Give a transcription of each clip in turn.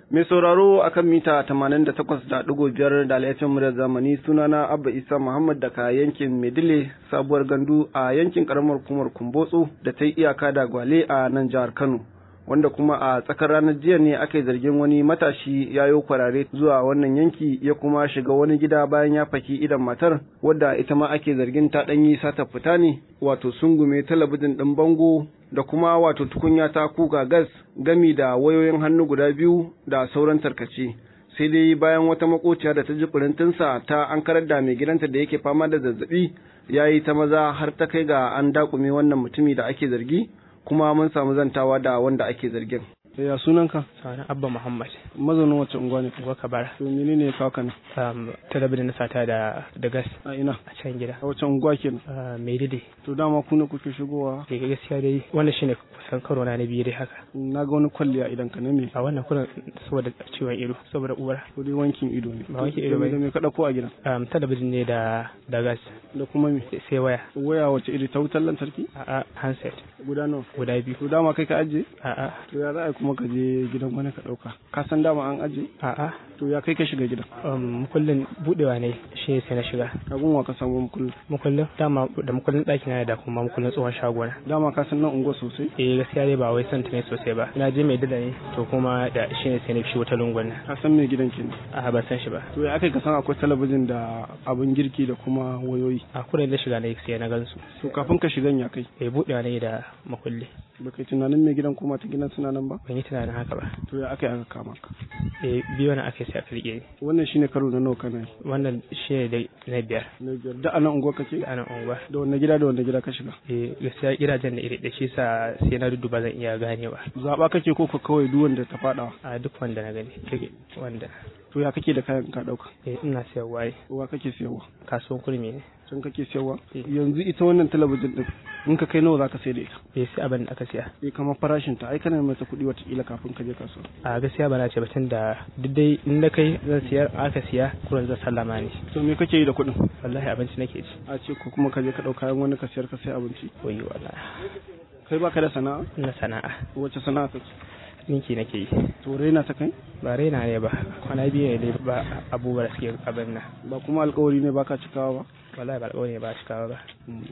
Mai sauraro akan mita 88.5 da laifin muryar zamani sunana Abba Isa Muhammad daga yankin Medile sabuwar gandu a yankin karamar hukumar Kumbotso da ta yi iyaka da Gwale a nan jihar Kano. Wanda kuma a tsakar ranar jiya ne aka yi zargin wani matashi ya yi kwarare zuwa wannan yanki ya kuma shiga wani gida bayan ya faki idan matar wadda ita ma ake zargin ta ɗanyi sata fita ne wato sungume talabijin ɗin bango da kuma wato tukunya ta kuka gas gami da wayoyin hannu guda biyu da sauran tarkace sai dai bayan wata makociya da ta ji furintinsa ta an karar da mai gidanta da yake fama da zazzabi ya yi ta maza har ta kai ga an dakume wannan mutumi da ake zargi kuma mun samu zantawa da wanda ake zargin ya sunanka Sani Abba Muhammad. mazaunin wace unguwa ne Unguwar Kabara. to menene ya kawo ka ne Um, talabijin na sata da da gas a ina a can gida. a wace unguwa kenan Uh, mai dide. to dama ku ne kuke shigowa Ke gaskiya dai wannan shine kusan karo na na biyu dai haka. na ga wani kwalliya idan ka ne me A wannan kurin saboda ciwon ido saboda uwar. ko dai wankin ido ne Ba wankin ido Da me- ba. da me ka dauko a gidan Um, talabijin ne da da gas da kuma me sai waya. waya wace iri ta wutar lantarki A'a handset guda nawa guda biyu. to dama kai ka ajiye A'a to ya za a yi kuma ka je gidan wani ka dauka ka san dama an ajiye a'a to ya kai ka shiga gidan um, mukullin budewa ne shi ne sai na shiga. abun wa ka samu mukullin Mukullin dama da mukullin ɗaki na da kuma mukullin tsohon shagona. dama ka san nan unguwa sosai eh gaskiya dai ba wai son ta ne sosai ba na je mai dada ne to kuma da shi ne sai na fi wata lungun nan ka san me gidan kenan a ban san shi ba to ya aka ka san akwai talabijin da abun girki da kuma wayoyi a kuren da shiga na sai na gansu to kafin ka shigan ya kai bai buɗewa ne da makulli ba kai tunanin me gidan kuma ta gidan suna nan ba ban yi tunanin haka ba to ya aka yi aka kama ka eh biyu na aka sai aka rike ni wannan shine karo na nawa kana yi wannan shi ne da na biyar na biyar da anan unguwa kake a nan unguwa da wanne gida da wanne gida ka shiga eh gaskiya gidajen da iri da shi sa sai na dudduba zan iya ganewa zaba kake ko ka kawai duk wanda ta fada a duk wanda na gani duk wanda to ya kake da kayan ka dauka eh ina sayarwa eh, wa kake siyarwa kasuwan kurmi ne can kake siyarwa Eh. yanzu ita wannan talabijin din in ka kai nawa zaka sai da ita bai sai abin da aka siya eh kamar farashin ta ai kana mata kuɗi watakila kafin ka je kasuwa a gaskiya ba na ce batun da duk dai in na kai zan siyar aka siya kuran zan sallama ne to me kake yi da kuɗin wallahi abinci nake ci a ce ko kuma ka je ka ɗau kayan wani ka siyar ka sai abinci koyi wallahi kai baka da sana'a ina sana'a wacce sana'a kake ninki nake yi to raina ta kai ba raina ne ba kwana biyu ne dai ba abubuwa da suke abin nan ba kuma alkawari ne baka cikawa ba wallahi ba alƙawari ne ba cikawa ba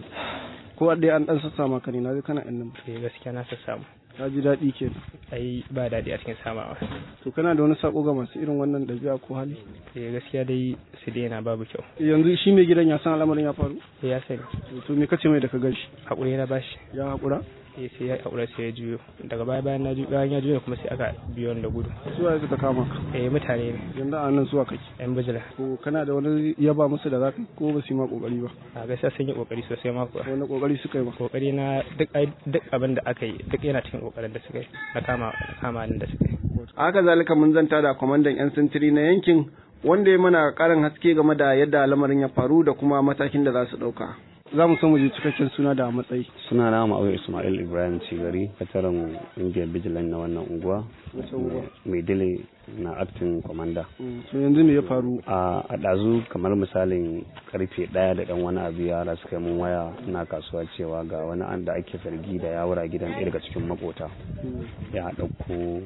ko dai an dan sassa maka ne na ga kana ɗan nan eh gaskiya na san samu ka ji daɗi kenan ai ba daɗi a cikin samawa to kana da wani sako ga masu irin wannan ɗabi'a ko hali eh gaskiya dai su daina babu kyau yanzu shi mai gidan ya san al'amarin ya faru eh ya sani to me kace mai da ka gashi haƙuri na bashi ya haƙura eh sai ya haƙura sai ya juyo daga baya bayan na juyo bayan ya juyo kuma sai aka biyo ni da gudu suwa ya suka kama ka eh mutane ne yanzu a nan zuwa kake yan bijila ko kana da wani yaba musu da zaka ko ba su yi ma kokari ba a gaskiya sun yi kokari sosai ma kuwa wani kokari suka yi ba kokari na duk ai- duk abin da aka yi duk yana cikin kokarin da suka yi na kama kama ni da suka yi haka zalika mun zanta da kwamandan yan sintiri na yankin wanda ya mana karin haske game da yadda lamarin ya faru da kuma matakin da za su ɗauka za mu so mu je cikakken suna da matsayi suna na ma'auya ismail ibrahim cigari kataren ƙungiyar bijilan na wannan unguwa Wace unguwa? mai dile na acting commander to yanzu me ya faru a a ɗazu kamar misalin karfe ɗaya da ɗan wani abu yara suka yi mun waya na kasuwa cewa ga wani an da ake zargi da yawura gidan ɗaya daga cikin makota ya ɗauko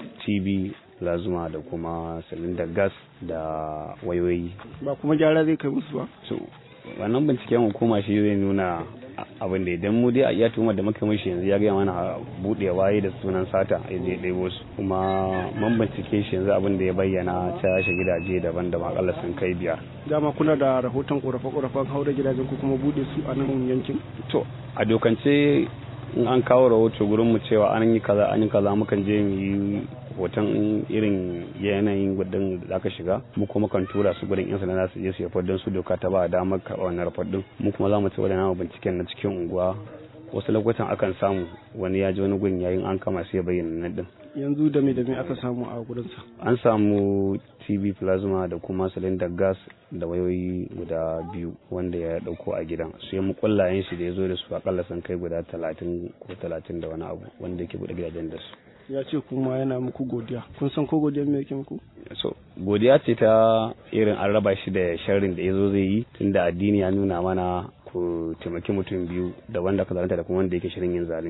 tv lazuma da kuma silindar gas da wayoyi ba kuma gyara zai kai musu ba so wannan binciken hukuma shi zai nuna a- abin da idan mu dai a iya tuhumar da muka mishi yanzu ya gaya mana buɗe waye da sunan sata ya je ɗebo su kuma mun bincike shi yanzu abin da ya bayyana ta shi gidaje daban-daban akalla sun kai biyar dama kuna da rahoton korafe-korafen haura gidajen ko kuma bude su a nan yankin to a dokance in an kawo rahoto gurin mu cewa an yi kaza an yi kaza mukan je mu yi hoton irin yanayin gudun da aka shiga mu kuma kan tura su gudun yan sanda su je su yafar don su doka ta ba damar karɓar wannan rafar din mu kuma za mu ci wadannan binciken na cikin unguwa wasu lokutan akan samu wani ya ji wani gun yayin an kama sai ya bayyana nan din yanzu da me da me aka samu a gurinsa an samu tv plasma da kuma cylinder gas da wayoyi guda biyu wanda ya dauko a gidan su yi mukullayen shi da ya zo da su akalla sun kai guda talatin ko talatin da wani abu wanda yake bude gidajen da su ya ce kuma yana muku godiya kun san ko godiya me yake muku so godiya ce ta irin an raba shi da sharrin da ya zo zai yi tunda addini ya nuna mana ku taimaki mutum biyu da wanda ka zalunta da kuma wanda yake shirin yin zalunci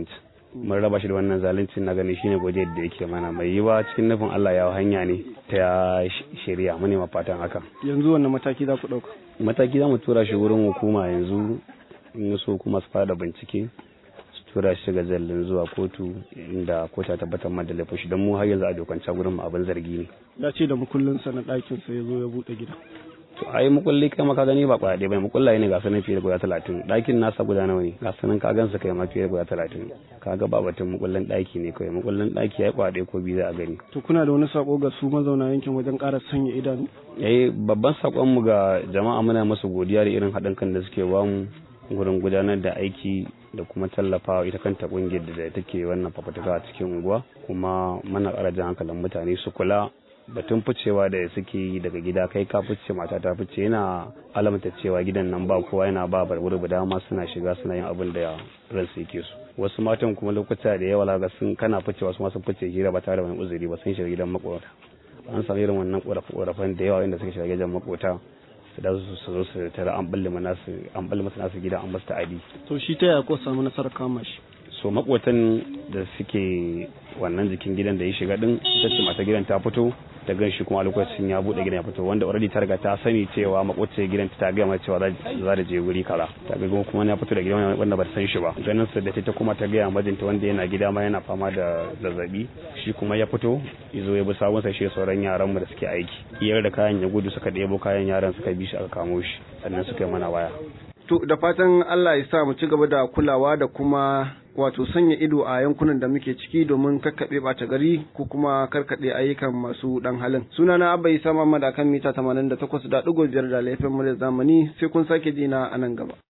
mun raba shi da wannan zaluncin na gani shine gode da yake mana mai yiwa cikin nufin Allah ya hanya ne ta shari'a mu ne fatan haka yanzu wannan mataki za ku ɗauka mataki za mu tura shi wurin hukuma yanzu in so kuma su fada bincike su tura shi ga zallin zuwa kotu inda kota tabbatar ma da laifin shi don mu har yanzu a dokance gurin mu abin zargi ne ya ce da mukullin sa na ɗakin sa ya zo ya buɗe gida to ai mukulli kai maka gani ba kwaya bai mukullaye ne ga sanan fiye da guda talatin ɗakin nasa guda nawa ne ga sanan ka gansa kai ma fiye da guda talatin ka ga ba batun mukullin ɗaki ne kawai mukullin ɗaki ya kwaya ko biyu za a gani to kuna da wani sako ga su mazauna yankin wajen ƙara sanya idanu eh babban sakon mu ga jama'a muna musu godiya da irin haɗin kan da suke bamu gurin gudanar da aiki da kuma tallafawa ita kanta kungiyar da take wannan fafutuka a cikin unguwa kuma mana ƙara jan hankalin mutane su kula batun ficewa da suke yi daga gida kai ka fice mata ta fice yana alamta cewa gidan nan ba kowa yana ba barburu da dama suna shiga suna yin abin da ransu yake su wasu matan kuma lokuta da yawa ga sun kana ficewa su ma sun fice hira ba tare da wani uzuri ba sun shiga gidan makota an samu irin wannan korafe-korafen da yawa inda suka shiga gidan makota su da su zo su tara an balle nasu an balle masa nasu gida an basu ta'adi to shi ta yaya ko samu nasarar kama shi so makotan da suke wannan jikin gidan da ya shiga din ita ce mata gidan ta fito ta gan shi kuma a lokacin ya bude gidan ya fito wanda already ta riga ta sani cewa makwacce gidan ta gaya mata cewa za ta je guri kaza ta ga kuma ya fito da gidan wanda ba ta san shi ba ganin sa da ta kuma ta gaya majinta wanda yana gida ma yana fama da zazzabi shi kuma ya fito izo ya bi sabon sa shi sauran yaran mu da suke aiki iyar da kayan ya gudu suka ɗebo kayan yaran suka bi shi aka kamo shi sannan suka yi mana waya to da fatan Allah ya sa mu ci gaba da kulawa da kuma wato sanya ido a yankunan da muke ciki domin kakkaɓe ɓata gari ko kuma karkaɗe ayyukan masu ɗan halin. Sunana Abba Isa Muhammad akan mita 88.5 da laifin murya zamani sai kun sake jina a nan gaba.